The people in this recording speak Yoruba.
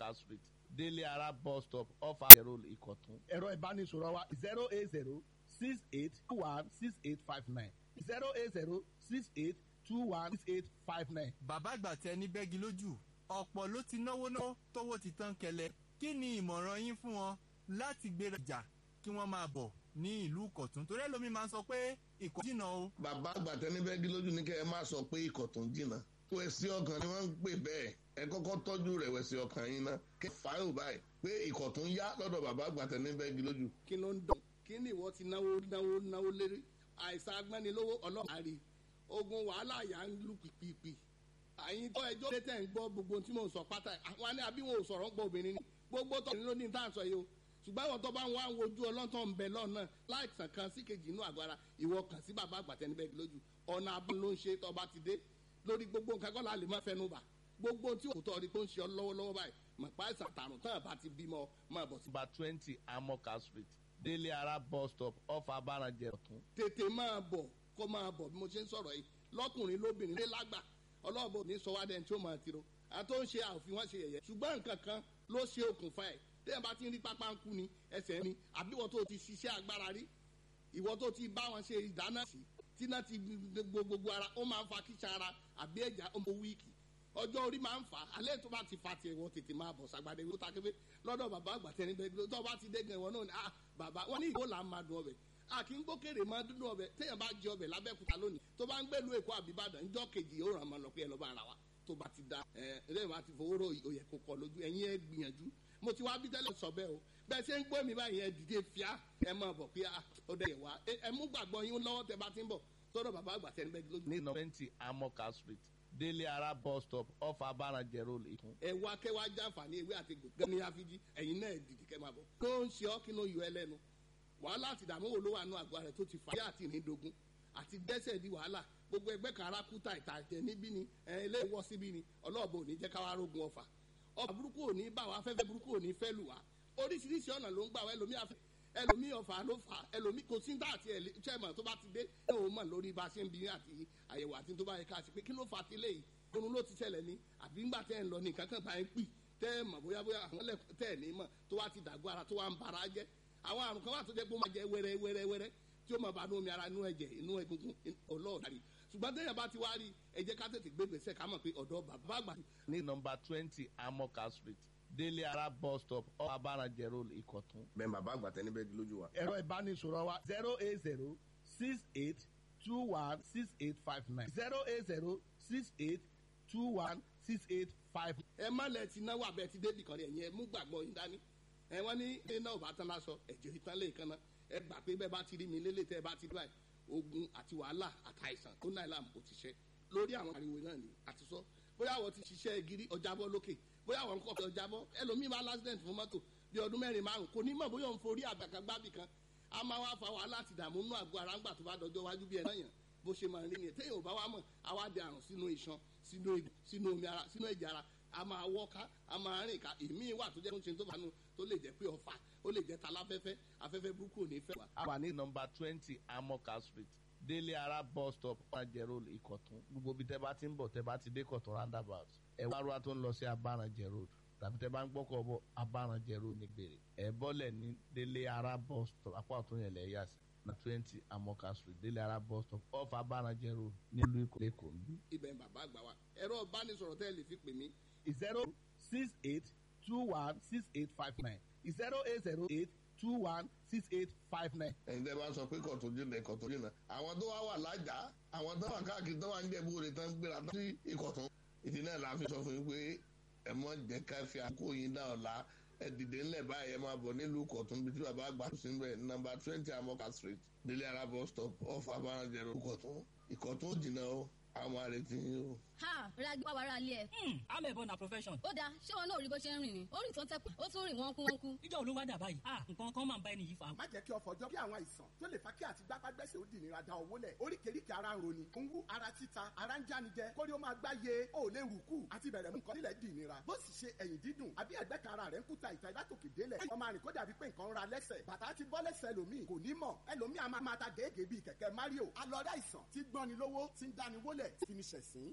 amoka street délé ara bus stop off àjẹrò ìkọ̀tún. ẹ̀rọ ìbánisọ̀rọ̀ wa zero eight zero six eight two one six eight five nine zero eight zero six eight two one six eight five nine. bàbá àgbà tẹ ní bẹ́gi lójú ọ̀pọ̀ ló ti náwó náwó tówó ti tán kẹlẹ̀ kí ni ìmọ̀ràn yín fún wọn láti gbéra jà kí wọ́n máa bọ̀ ní ìlú ìkọ̀tún torí ẹlòmíín máa ń sọ pé ìkọ̀ jìnnà o. bàbá àgbà tẹni bẹ́ẹ̀gì lójú ní kẹ́ ẹ má sọ pé ìkọ̀tún jìnnà wẹ̀sí ọkàn ni wọ́n ń pè bẹ́ẹ̀ ẹ kọ́kọ́ tọ́jú rẹ̀ wẹ̀sí ọkàn yín ná kẹ́ fàáyò báyìí pé ìkọ̀tún yá lọ́dọ̀ bàbá àgbà tẹni bẹ́ẹ̀gì lójú. kí ló ń dùn kí ni ìwọ ti náwó náwó náwó lérí àìsàn agbẹ́nilówó ọlọ́run àrí ogun wàhálà yà ń lù pìpìpì àyìn tó ẹjọ́ tẹ́ tẹ̀ ń gbọ́ gbogbo tí mò ń sọ pátá àwọn ní àbí wọn ò sọ̀rọ̀ ń gbọ́ obìnrin ni gbogbo tó ní ló ní tá à ń sọ yìí o ṣùgbọ́n àwọn tó bá ń wá ń wojú ọlọ́tọ̀ ń bẹ lọ́nà láìsàn kan sí kejì inú àgọ́ ara ìwọ kàn sí bàbá àgbàtẹ́ níbẹ̀ lójú ọ̀nà abúlé ló ń ṣe tó bá ti dé lórí gbogbo nǹkan kọ́ la lè má fẹnu bà gbogbo tí òkútọ́ rí tó ń ṣe ọ lọ́wọ́lọ́wọ́ báyìí mọ̀ pa àìsàn tààrùn tán àbá ti bímọ máa bọ̀ sí. number twenty amoka street délé ara bus stop off abarajẹ ọ̀tún. tètè máa bọ̀ kó máa bọ̀ bí mo ṣe ń sọ̀rọ̀ yìí lọ́kùnrin lóbìnrin lé lágbà ọlọ́ọ̀bọ ní sọ wá dẹ́n tí ó máa tiro àtó ń ṣe àòfin wọn ṣe yẹ̀yẹ́ ṣùgbọ́n nǹkan kan ló ṣe okùnfà ẹ̀ téèyàn bá ti ń rí pápá ń kú ni ẹsẹ̀ ni àbí ìwọ tó ti ṣiṣẹ́ agbára rí ìwọ tó ti bá wọn ṣe ìdáná sí tíná ti gbogbo ara ó máa ń fa kíṣà ara àbí ẹ̀já ọmọ wíìkì ọjọ́ orí máa ń fà á alẹ́ tó bá ti fa tiẹ̀ wọ́n tètè máa bọ̀ sàgbàdé wọ́n ta kébé lọ́dọ̀ bàbá àgbà tẹni bẹ́ẹ̀ tó bá ti dé gan ìwọ náà ni ah bàbá wọn ní ìwọ là ń máa dùn ọbẹ̀ a kì í gbókèrè máa dúdú ọbẹ̀ téèyàn bá jẹ ọbẹ̀ lábẹ́kúta lónìí tó bá ń gbẹ́lu èkó àbíbàdàn ńjọ́ kejì ó ràn máa lọ pé ẹ lọ́ bá ara wa tó bá ti da ẹ ẹlẹ́yìn bá ti fowó rò òyẹ̀ kó kọ lójú ẹ̀yin ẹ gbìyànjú mo ti wá bí tẹ́lẹ̀ sọ bẹ́ẹ̀ o bẹ́ẹ̀ ṣe ń gbọ́ mi báyìí ẹ dìde fíà ẹ máa bọ̀ pé ó dẹ̀ yẹ̀ wá ẹ mú gbàgbọ́ yín lọ́wọ́ tẹ bá ti ń bọ̀ sọ́dọ̀ bàbá àgbà tẹ́ ń bẹ́ẹ̀ lójú. ní twenty amoka street délé ara bus stop off abarajẹ road ìkún. ẹ wá kẹ́ wá jàǹfààní ewé àti gbòǹgàn ní àfijì ẹ̀yin náà dìde kẹ́ máa bọ̀. tó ń ṣe ọ́ kí ló yọ ẹ lẹ́nu wàhálà àti ìdààmú wo ló wà nù àgọ́ rẹ̀ tó ti fà á àti ìrìndògún àti dẹ́sẹ̀ di wàhálà gbogbo ẹgbẹ́ kan ara kú tàìtà jẹ níbí ni ilé ìwọ síbí ni ọlọ́ọ̀bù ò ní jẹ́ káwá rógun ọ̀fà ọ̀fà burúkú ò ní bá wa afẹ́fẹ́ burúkú ò ní fẹ́ lù wá oríṣiríṣi ọ̀nà ló ń gbà wá ẹlòmíì afẹ́ ẹlòmíì ọ̀fà ló fà ẹlòmíì kò sí dá àti ẹ̀lẹ́tẹ̀mọ̀ tó bá ti dé ẹ̀ ò mọ̀ lórí bá a ṣe ń bí àti àyẹ̀wò àti tó bá yẹ ká ṣe pé kí ló fà ti léyìí oorun ló ti ṣẹlẹ̀ ni àbí ńgbà tẹ́ ń lọ ní nǹkan kan bá ń pì tẹ́ ẹ mọ̀ bóyá bóyá àwọn ẹlẹ́kùn tẹ́ ẹ̀ ní mọ̀ tó wá ti dàgbọ́ ara tó wá ń bara jẹ́ àwọn àrùn kan wà tó jẹ́ pé ó máa jẹ wẹ́rẹ́ wẹ́rẹ́ wẹ́rẹ́ tí ó máa bá inú omi ara inú ẹ̀jẹ̀ inú egungun ọlọ́ọ̀dàrí ṣùgbọ́n téèyàn bá ti wá rí ẹ jẹ́ ká tètè gbé gbèsè ká mọ̀ pé ọ̀dọ́ bàbá àgbà. ní nọmba twenty amoka street délé ara bus stop off abarajẹ road ìkọ̀tún. bẹ́ẹ̀ bàbá àgbà tẹni bẹ́ẹ̀gì lójú wa. ẹ̀rọ ìbánisọ̀rọ̀ wa zero eight zero six eight two one six eight five nine zero eight zero six eight two one six eight five. ẹ má lẹ ti náwó abẹ ti débì kan rẹ ẹ̀yin ẹ mú gbàgbọ́ yín dání ẹ wọ́n ní ilé náà ò bá tán lásọ ẹ̀jẹ̀ ìtàn lè kan náà ẹ gbà pé bẹ́ẹ̀ bá ti rí mi lélẹ̀ tẹ́ ẹ bá ti rí báyìí ogun àti wàhálà àtàìsàn tó náà làm kò ti ṣe lórí àwọn ariwo náà ni àti sọ bóyá àwọn ti ṣiṣẹ́ gírí ọjàbọ́ lókè bóyá àwọn nǹkan ọ̀fẹ́ ọjàbọ́ ẹlòmíì máa lásìdẹ̀ntì fún mọ́tò bí ọdún mẹ́rin márùn kò ní mọ̀ bóyá òun forí àgbàkagbábì kan a máa wá fa wàhálà àti ìdààmú nínú àgọ́ ara ńgbà tó bá dọjọ́ wájú bí ẹ náà yàn bó ṣe máa rí ni téèyàn ò bá wá mọ̀ àwa dẹ àrùn sínú iṣan sínú egbò sínú omi ara sínú ẹ̀jẹ̀ ara a máa wọ́ká a máa rìn ká èmi wà tó jẹ́ tó ń ṣe tó bá nu tó lè jẹ́ pé ọ̀fà ó lè jẹ́ taláfẹ́fẹ́ afẹ́fẹ́ burúkú ò ní fẹ́ wá. a wà ní nọmba twenty amoka street délé ara bus stop abarajẹ road ìkọ̀tún gbogbo bí tẹ́ bá ti ń bọ̀ tẹ́ bá ti dé kọ̀tún roundabout ẹ̀ wá ruwa tó ń lọ sí abarajẹ road tàbí tẹ́ bá ń gbọ́kọ̀ bọ̀ abarajẹ road ní gbèrè ẹ̀ bọ́lẹ̀ ní délé ara bus stop apá ọ̀tún yẹn lẹ̀ yà sí na twenty amoka street délé ara bus stop off abarajẹ road nílùú ìkọ̀lẹ́kọ̀ọ́ ń bí. ibẹ̀ ń bàbá àgbà wa ẹ̀rọ ìbánisọ̀rọ̀ tẹ́ ẹ lè fi pè mí zero six eight two one six eight five nine zero eight zero eight two one six eight five nine. ẹ̀yin tẹ́ bá sọ pé kọ̀tún jìnnà kọ̀tún jìnnà àwọn tó wá wà lájà àwọn tó wà káàkiri tó wà ń jẹ̀bú rẹ̀ tán gbéra sí ìkọ̀tún ìdí náà la fi sọ fún yín pé ẹ mọ jẹ́ ká fi àkókò yín dá ọ̀la ẹ dìde ńlẹ̀ báyìí ẹ máa bọ̀ nílùú kọ̀tún bí tí bàbá àgbà tó sí ń bẹ̀ nọ́mbà twenty amoka street délé ara bus stop off abarajẹ road ìkọ̀tún ìkọ̀tún jìnnà o àwọn àrètí yín o. ha ra gbọ́ wàrà ilé ẹ̀. amẹ̀bọ na profession. ó dáa ṣé wọn náà rí bó ṣe ń rìn ni ó rìn tó ń tẹ́kù ó tún rìn wọ́n kú wọ́n kú. ìjọ olówó dà báyìí ah nǹkan kan máa ń bá ẹni yìí fa. má jẹ́ kí ọ̀fọ̀ ọjọ́ kí àwọn àìsàn tó lè fa kí àti gbápágbẹ́sẹ̀ ó di ìnira da owó lẹ̀ oríkèéríkèé ara ń roni ń wú ara títa ara ń jánijẹ kórí ó máa gbá ye ó lè rù kù àti bẹ̀rẹ̀ mú nǹkan nílẹ̀ di ìnira bó sì ṣe ẹ̀yìn dídùn àbí ẹ̀gbẹ́ kan ara rẹ̀ ń kúta ìta ìdátòkè délẹ̀ ọmọ àrìn kó dàbí pé nǹkan ń ra lẹ́sẹ̀ bàtà ti bọ́ lẹ́sẹ̀ ẹlòmíì kò ní mọ̀ ẹlòmíì a máa máa ta gèégèé bíi kẹ̀kẹ́ Mario alọ́dá ìsàn tí gbọ́ni lówó tí ń dáni wólẹ̀ fi ni ṣẹ̀sín